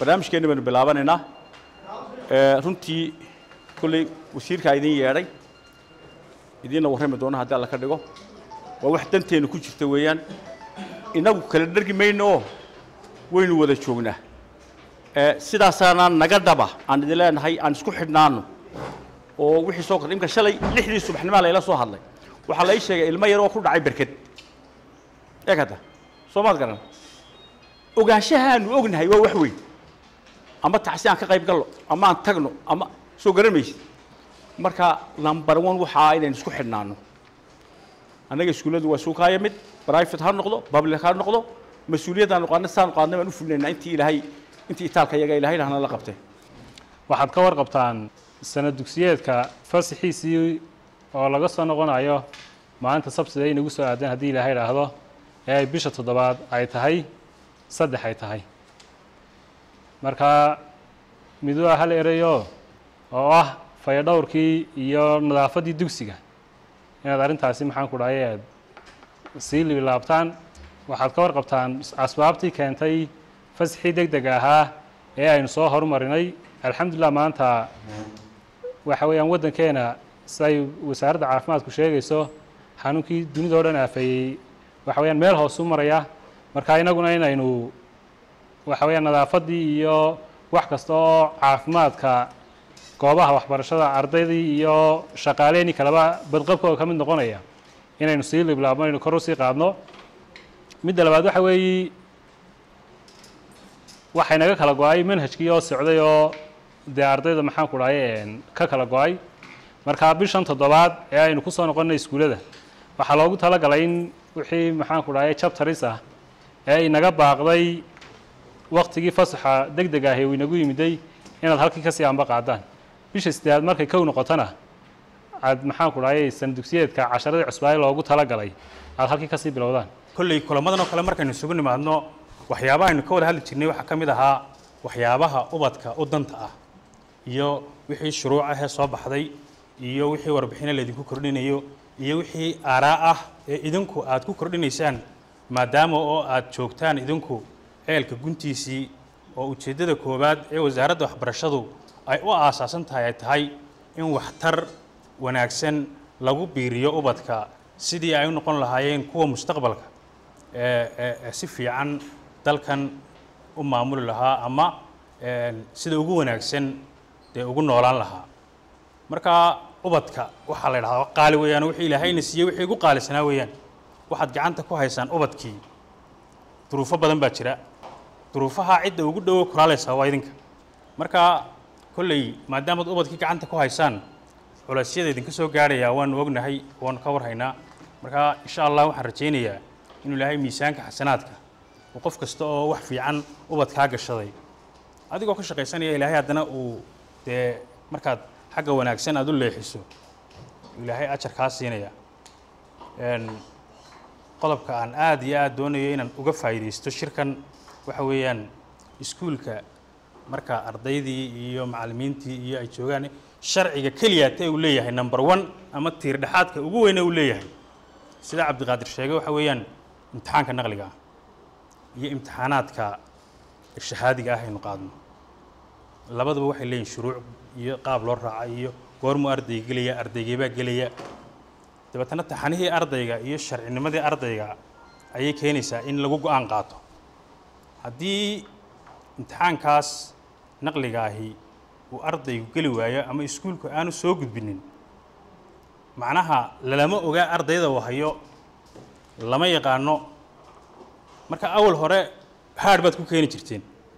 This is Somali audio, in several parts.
barnaamijkeenni baynu bilaabanaynaa Ee, runtii kolley wasiirkaa idin yeedhay idiinna warrami doona haddii alla ka dhigo waa wax danteennu ku jirta weeyaan innagu kala dhergi mayno oo waynu wada joognaa Ee, sidaasaana naga dhaba aan idin leenahay aan isku xidhnaano oo wixii soo kordhay imka shalay lixdii subaxnimaa layla soo hadlay waxaa la ii sheegay ilmo yar oo ku dhacay berked eeg hadda soo maad garan ogaanshahaanu ognahay waa wax weyn ama tacsi aan ka qayb gallo ama aan tagno ama soo garan maysid marka number one waxaa inaynu isku xidhnaano annaga iskuulladu waa suukaaya mid private ha noqdo public ha noqdo mas-uuliyaddaanu qaadna saanu qaadnay baan u fulinaynaa intii ilaahay intii itaalka iyaga ilaahay lahna la qabtay waxaad ka warqabtaan sanad dugsiyeedka fasixiisii oo laga soo noqonayo maalinta sabsida inagu soo aadeen haddii ilaahay idhaahdo ee ay bisha toddobaad ay tahay saddex ay tahay marka mid waa hal erayo oo ah fayadhowrkii iyo nadaafaddii dugsiga inaad arrintaasi maxaan ku dhahay aad sii libilaabtaan waxaad ka warqabtaan asbaabtii keentay fasixii deg deg ahaa ee aynu soo horumarinay alxamdulilah maanta waxa weeyaan waddankeena siday wasaaradda caafimaadku sheegayso xanuunkii dunida oo dhan aafeeyey waxa weeyaan meel hoos u maraya marka inaguna inaynu waxa weeyaan nadaafaddii iyo wax kasta oo caafimaadka goobaha waxbarashada ardaydii iyo shaqaaleenii kaleba badqabkooda ka mid noqonaya inaynu sii liblaabno aynu kor u sii qaadno midda labaad waxa weeyi waxay naga kala go-ay manhajkii oo socday oo dee ardayda maxaan ku dhahay ka kala go-ay marka bishan toddobaad ee aynu ku soo noqonnay iskuullada waxaa loogu talagalay in wixii maxaan ku dhahay chapteris ah ee inaga baaqday waktigii fasaxa deg deg ahi uu inagu yimiday inaad halkii kasii anba qaadaan bisha sideedaad markay kow noqotona aad maxaan ku dhahay sana dugsiyeedka casharadii cusbaaye loogu talagalay aad halkii kasii bilowdaan kolley kulamadan oo kale markaynu isugu nimaadno waxyaabaha aynu ka wada hadli jirnay waxaa ka mid ahaa waxyaabaha ubadka u danta ah iyo wixii shuruuc ahee soo baxday iyo wixii warbixino laydinku kordhinayo iyo wixii aaraa ah ee idinku aad ku kordhinaysaan maadaama oo aad joogtaan idinku ceelka guntiisii oo ujeeddada koowaad ee wasaaradda waxbarashadu ay u aasaasan tahay ay tahay in waxtar wanaagsan lagu biiriyo ubadka sidii ay u noqon lahaayeen kuwa mustaqbalka ee ee- ee si fiican dalkan u maamuli lahaa ama een, sida ugu wanaagsan dee ugu noolaan lahaa marka ubadka waxaa la idhahdaa qaali weeyaan wixii ilaahayna siiyey wixii ugu qaalisanaa weeyaan waxaad gacanta ku haysaan ubadkii duruufo badan baa jira duruufaha cidda ugu dhowo kulaalaysaa waa idinka marka kolley maadaamaad ubadkii gacanta ku haysaan culeysyada idinka soo gaarhayaa waanu ognahay waanu ka warhaynaa marka insha allah waxaan rajaynayaa inuu ilaahay miisaanka xasanaadka uu qof kasta oo wax fiican ubadkaa gashaday adigoo ka shaqaysanaya ilaahay haddana uu dee markaad xagga wanaagsan aad u leexiso ilaahay ajar kaa siinaya Een, qodobka aan aad iyo aad doonayo inaan uga faa'iidaysto shirkan waxa weeyaan iskuulka marka ardaydii iyo macallimiintii iyo ay joogaan sharciga keliyaate uu leeyahay number one ama tiir dhexaadka ugu weyne uu leeyahay sida cabdiqaadir sheegay waxa weeyaan imtixaanka naqliga ah iyo imtixaanaadka shahaadiga ah aynu qaadno labaduba waxay leeyihin shuruuc iyo qaab loo raaca iyo goormuu ardayga gelaya ardaygeebaa gelaya dabeetana taxanihii ardayga iyo sharcinimadii ardayga ayay keenaysaa in lagu go-aan qaato haddii imtixaankaas naqliga ahi uu ardaygu geli waayo ama iskuulku aanu soo gudbinin macnaha lalama ogaa ardayda uu hayo lama yaqaano marka awal hore haadh baad ku keeni jirteen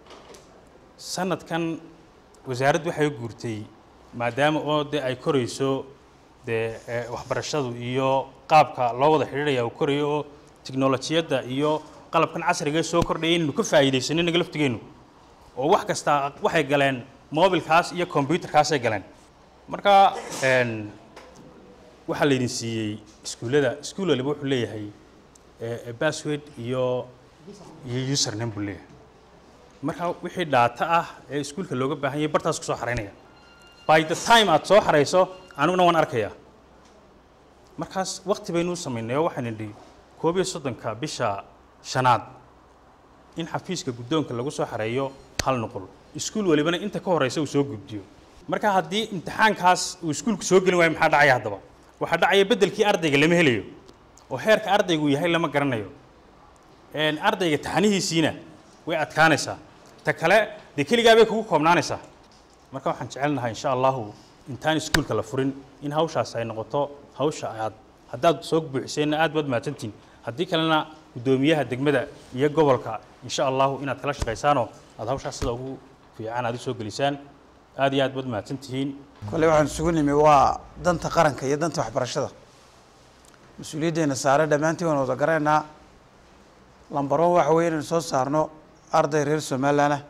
sanadkan wasaaraddu waxay guurtay maadaama oo dee ay korayso dee eh, waxbarashadu iyo qaabka loo wada xidhiidhaya uu korayo oo tiknolojiyadda iyo qalabkan casriga ee soo kordhaya inaynu ka faa'iidaysanno inaga laftigeennu oo wax kasta waxay galeen mobilkaas iyo combyuterkaasay galeen marka een, waxaa laydin siiyey iskuullada iskuul waliba wuxuu leeyahay eh, eh, password iyo iyo username buu leeyahay marka wixii dhaata ah ee iskuulka looga baahan yahay bartaas ku soo xaraynaya by the time aad soo xarayso aniguna waan arkayaa markaas wakti baynu u samaynay oo waxaan idhi koob iyo soddonka bisha shanaad in xafiiska guddoonka lagu soo xareeyo hal nuqul iskuul walibana inta ka horeysa uu soo gudbiyo marka haddii imtixaankaas uu iskuulku soo gelin waayo maxaa dhacaya haddaba waxaa dhacaya beddelkii ardayga lama helayo oo heerka ardaygu yahay lama garanayo een, ardayga taxanihiisiina way adkaanaysaa ta kale dee keligaa bay kugu koobnaanaysaa marka waxaan jecelnahay insha allahu intaan iskuulka la furin in hawshaas ay noqoto hawsha aad haddaad soo buuxiseenna aad baad mahadsantihin haddii kalena guddoomiyaha degmada iyo gobolka insha allahu inaad kala shaqaysaanoo aad hawshaas sida ugu fiican aad u soo gelisaan aad iyo aad baad mahadsantihiin kolley waxaan isugu nimi waa danta qaranka iyo danta waxbarashada mas-uuliyaddeena saare dhammaantiin waan wada garanaynaa lambaron waxa weeye inaynu soo saarno arday reer somalilan ah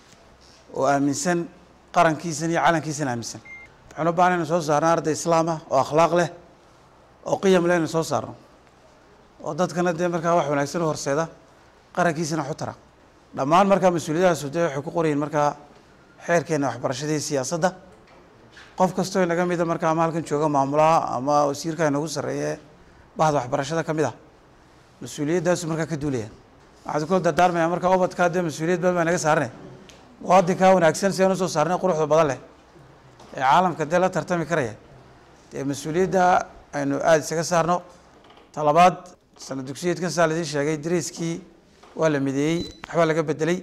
oo aaminsan qarankiisan iyo calankiisan aaminsan waxaan u baahnay inaynu soo saarno arday islaam ah oo akhlaaq leh oo qiyam leh inaynu soo saarno oo dadkana dee markaa wax wanaagsan u horseeda qarankiisana wax u tara dhammaan markaa mas-uuliyadahaasu dee waxay ku qorayiin markaa xeerkeena waxbarashada iyo siyaasadda qof kastoo inaga mida markaa ama halkan jooga maamulaha ama wasiirka inagu sarreeye bahda waxbarashada ka mid ah mas-uuliyaddaasu markaa ka duulaya waxaan kula dardaarmaya markaa ubadkaa dee mas-uuliyad badan baa naga saarnay muwaadinkaa wanaagsan si aan usoo saarnay quruxda badan leh ee caalamka dee la tartami karaya dee mas-uuliyadda aynu aada isaga saarno talabaad sana dugsiyeedkan saa laidin sheegay dariiskii waa la mideeyey waxbaa laga bedelay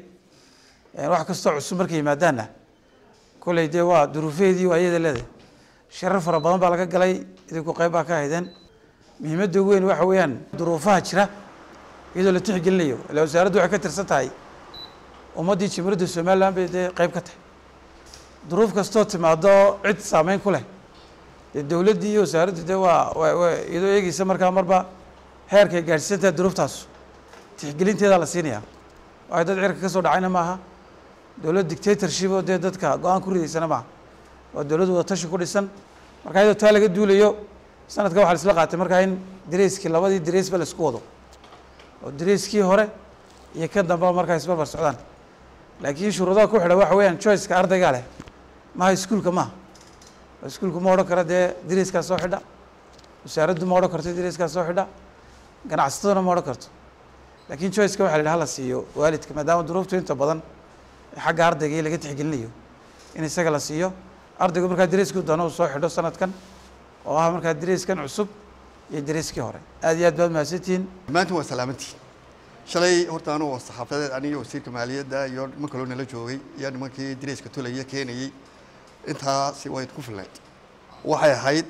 wax kastoo cusub markay yimaadaanna kolley dee waa duruufeedii waa iyada leedahay sharar fara badan baa laga galay idinku qayb baa ka haydeen muhiimadda ugu weyn waxa weeyaan duruufaha jira iyadoo la tixgelinayo ila wasaaraddu waxay ka tirsan tahay ummaddii jamhuuriyadda somaliland bay dee qayb ka tahay duruuf kastoo timaado cid saameyn ku leh dee dowladdii iyo wasaaraddu dee waa waa waa iyadoo eegeysa markaa marba heerkay gaadhsiisan tahay duruuftaas tixgelinteedaa la siinayaa waayo dad cirka ka soo dhacayna maaha dowlad dictatorship oo dee dadka go-aan ku ridaysana maaha waa dowlad wada tashi ku dhisan marka iyadoo taa laga duulayo sanadka waxaa la isla qaatay markaa in dareyskii labadii dareysba la isku wado oo dareyskii hore iyo kan dambeba markaa isbarbar socdaan laakiin shuruudaha ku xidha waxa weeyaan choiceka ardaygaa leh maaha iskuulka maaha oo iskuulku ma odhan karo dee dareyskaa soo xidha wasaaraddu ma odhan karto dareyskaa soo xidha ganacsataduna ma odhan karto laakiin choiceka waxa la yidhaha la siiyo waalidka maadaama duruuftu inta badan xagga ardayga iyo laga tixgelinayo in isaga la siiyo ardaygu markaa dareeskii doono uu soo xidho sanadkan oo ah markaa dareeskan cusub iyo dareeskii hore aad iyo aad baad mahadsantihiin dhammaantiin waa salaamantiin shalay horta anuu saxaafadeed aniga wasiirka maaliyadda iyo niman kaloo nala joogay iyo nimankii dareeska tulaya keenayey intaasi way ku filnayd waxay ahayd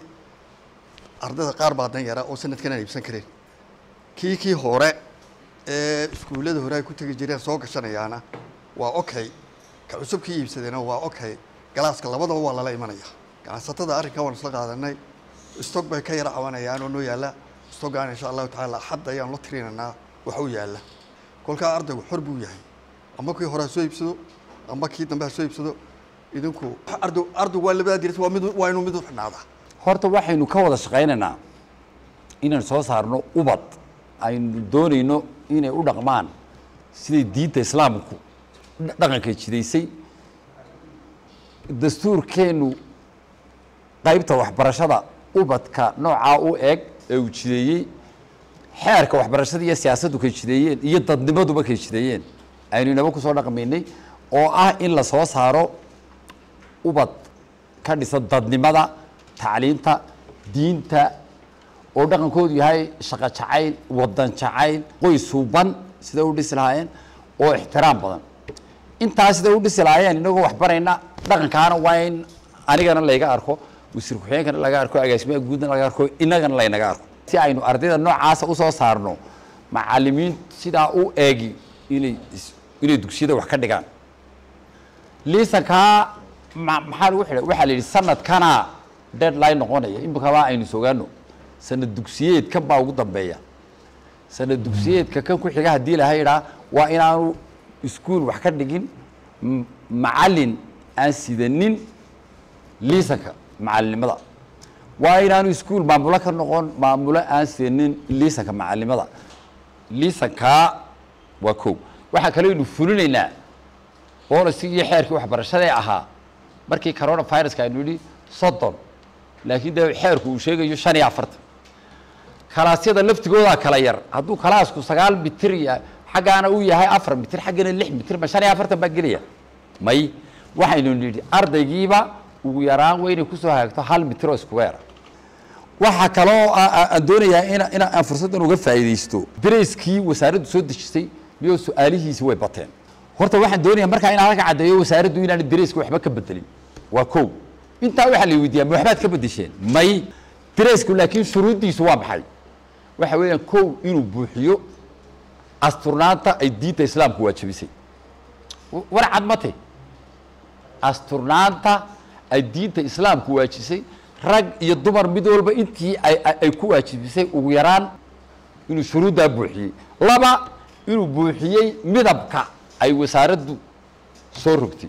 ardayda qaar baa dan yara oo sanadkan aan iibsan kareen kii kii hore ee iskuullada hore ay ku tegi jireen soo gashanayaana waa okay ka cusub kii iibsadeena waa okay galaaska labadaba waa lala imanaya ganacsatada arrinka waan isla qaadanay stog bay ka yara cabanayaan oo noo yaalla stogaan insha allahu tacaala axad ayaan la tirinaynaa wax u yaalla kolkaa ardaygu xor buu yahay ama kii hore ha soo iibsado ama kii dambe ha soo iibsado idinku arday ardaygu waa labadaa diris waa mid waa inuu mid u xidhnaadaa horta waxaynu ka wada shaqaynaynaa inaan soo saarno ubad aynu doonayno inay u dhaqmaan siday diinta islaamku dhaqanka jidaysay dastuurkeennu qaybta waxbarashada ubadka noocaa u eg ee uu jideeyey xeerka waxbarashada iyo siyaasaddu kay jideeyeen iyo dadnimaduba kay jideeyeen aynu inaba kusoo dhaqmaynay oo ah in la soo saaro ubad ka dhisan dadnimada tacliinta diinta oo dhaqankoodu yahay shaqo jacayl wadan jacayl qoys suuban sida u dhisi lahaayeen oo ixtiraam badan intaas sida u dhisi lahaayeen inagoo waxbarayna dhaqankaana waa in anigana layga arko wasiir ku-xigeenkana laga arko agaasimaha guudna laga arko inagana laynaga arko si aynu ardayda noocaasa usoo saarno macalimiin sidaa u eegi inay inay dugsiyada wax ka dhigaan liisankaa ma- maxaa lagu xidhay waxaa la yidhi sanadkana deadline noqonaya imikaba aynu sogaano sanad dugsiyeedkan baa ugu dambeeya sanad dugsiyeedka kan ku xiga haddii laha idhaa waa inaanu iskuul wax ka dhigin m- macalin aan sidanin liisanka macalinimada waa inaanu iskuul maamulo ka noqon maamulo aan sidanin liisanka macalinimada liisankaa waa kow waxaa kaleynu fulinaynaa booliskii iyo xeerkii waxbarashadee ahaa markii corona viruska aynu yidhi soddon laakiin dee xeerku uu sheegayo shan iyo afartan kalaasyada laftigoodaa kala yar hadduu kalaasku sagaal mitir ya xaggaana uu yahay afar mitir xaggana lix mitir ma shan iyo afartan baa gelaya may waxaynu nidhi ardaygiiba ugu yaraan waa inay kusoo hagaagto hal mitro square waxaa kaloo a- a- aan doonayaa ina ina aan fursaddan uga faa'iidaysto dareyskii wasaaraddu soo dejisay miyoo su-aalihiisi way bateen horta waxaan doonayaa markaa inaan halka caddeeyo wasaaraddu inaana dareyska waxba ka bedelin waa kow intaa waxaa la weydiiyaa ma waxbaad ka bedesheen may dareysku laakiin shuruuddiisu waa maxay waxa weeyaan kow inuu buuxiyo asturnaanta ay diinta islaamku waajibisay W- war cad mate asturnaanta ay diinta islaamku waajisay rag iyo dumar mid walba intii ay ay- ay ku waajibisay ugu yaraan inuu shuruuddaa buuxiyey laba inuu buuxiyey midabka ay wasaaraddu soo rogtay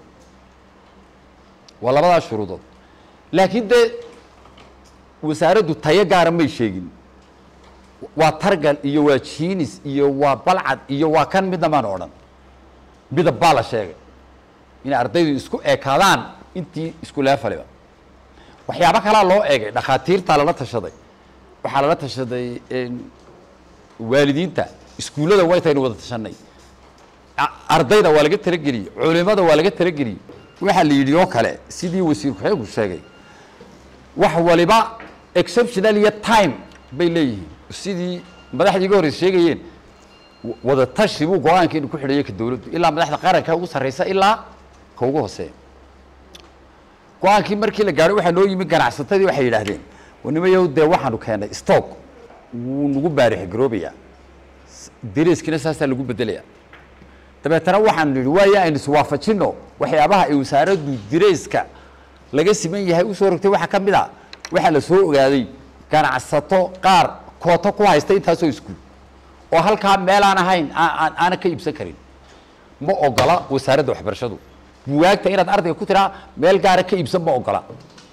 waa labadaas shuruudood laakiin dee wasaaraddu tayo gaara may sheegin waa targal iyo waa jiinis iyo waa balcad iyo waa kan midna maan odhan midab baa la sheegay inay ardaydu isku ekaadaan intii isku leefaliba waxyaabo kalaa loo eegay dhakhaatiirtaa lala tashaday waxaa lala tashaday een, waalidiinta iskuullada waytaynu wada tashanay a- ardayda waa laga talageliyey culimada waa laga talageliyey waxaa la yidhi oo kale sidii wasiir ku-xigeenku sheegay wax waliba exceptional iyo time bay leeyihiin sidii madaxdii iga horreysa sheegayeen w- wada tashi buu go-aankeenu ku xidhaya ka dowladdu ilaa madaxda qaranka ugu sarreysa ilaa ka ugu hooseeya go-aankii markii la gaadho waxaa noo yimi ganacsatadii waxay yidhaahdeen wanimayow dee waxaanu keennay stock wuu nagu baarix garoobayaa dariiskiina saasaa lagu bedelayaa dabeetana waxaanu nidhi waayo aynu iswaafajinno waxyaabaha ay wasaaraddu dirayska laga siman yahay usoo rogtay waxaa ka mid a waxaa la soo ogaaday ganacsato qaar kooto ku haysta intaasoo iskuul oo halkaa meel aan ahayn aa- aan aanan ka iibsan karin ma ogola wasaaradda waxbarashadu buwaagta inaad ardayga ku tiraa meel gaara ka iibsan ma ogola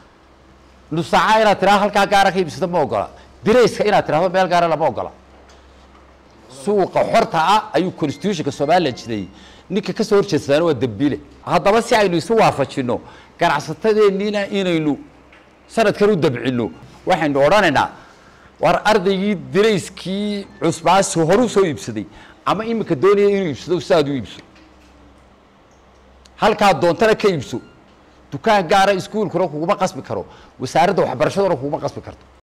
nusaaca inaad tiraa halkaa gaara ka iibsata ma ogola dirayska inaad tirahdo meel gaara lama ogola suuqa xorta ah ayuu constitutionka somalilan jideeyey ninka ka soo horjeedsaana waa dembiile haddaba si aynu isu waafajinno ganacsatadeenniina inaynu sanadkan u dabcinno waxaynu odhanaynaa war ardaygii dirayskii cusbaasi horu soo iibsaday ama iminka doonaya inuu iibsado si aad u iibso halkaa doontana ka iibso dukaan gaara iskuulkuna kuguma qasbi karo wasaaradda waxbarashaduna kuguma qasbi karto